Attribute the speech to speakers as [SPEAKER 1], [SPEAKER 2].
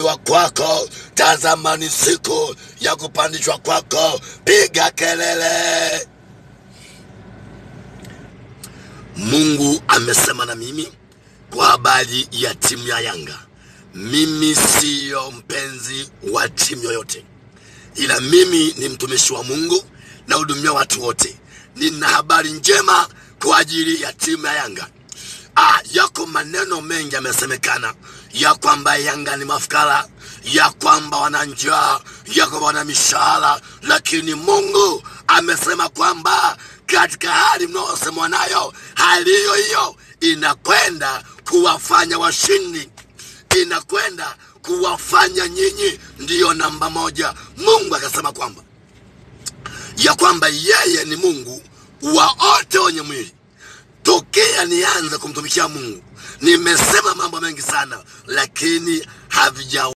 [SPEAKER 1] wa kwako, tazama ni siku ya kupandishwa kwako, piga kelele. Mungu amesema na mimi kwa habari ya timu ya Yanga. Mimi siyo mpenzi wa timu yoyote, ila mimi ni mtumishi wa Mungu, nahudumia watu wote. Nina habari njema kwa ajili ya timu ya Yanga. Ah, yako maneno mengi yamesemekana ya kwamba Yanga ni mafukara, ya kwamba wana njaa, ya kwamba wana mishahara, lakini Mungu amesema kwamba katika hali mnayosemwa nayo, hali hiyo hiyo inakwenda kuwafanya washindi, inakwenda kuwafanya nyinyi ndiyo namba moja. Mungu akasema kwamba ya kwamba yeye ni Mungu wa wote wenye mwili tokea nianze kumtumikia Mungu nimesema mambo mengi sana, lakini havija